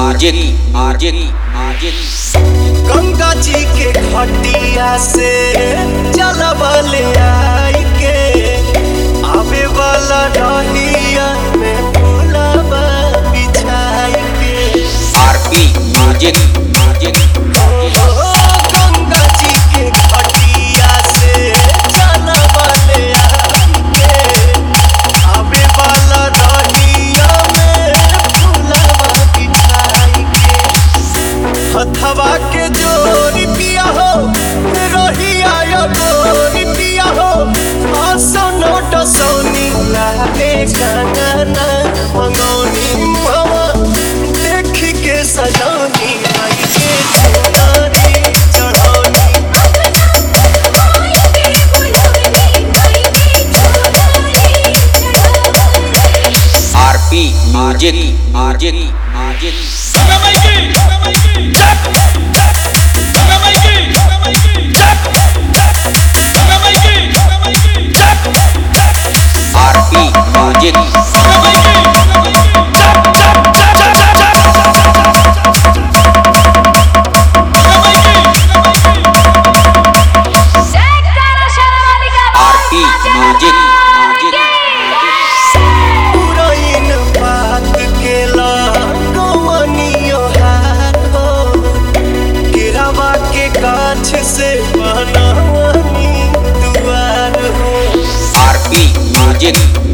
music music music Ganga ji के घटिया से जलबल आई के आवे वाला डहिया में फूलबा बिछाई के आरपी म्यूजिक म्यूजिक ओ गंगा जी के घटिया से जलबल आई के आवे वाला डहिया में फूलबा बिछाई के हथवा के जोरी पिया हो रहिया यो गोरी पिया हो असनो डसौनी लागे कंगना मंगौनी मुहवा देख के सजौनी आई के चुनरी चढ़ौनी RP music music music RP music RP music music पुरैन बात केला कमनियो हाथ हो केरावा के गाछ से बनवनी दुआर हो आरपी म्यूजिक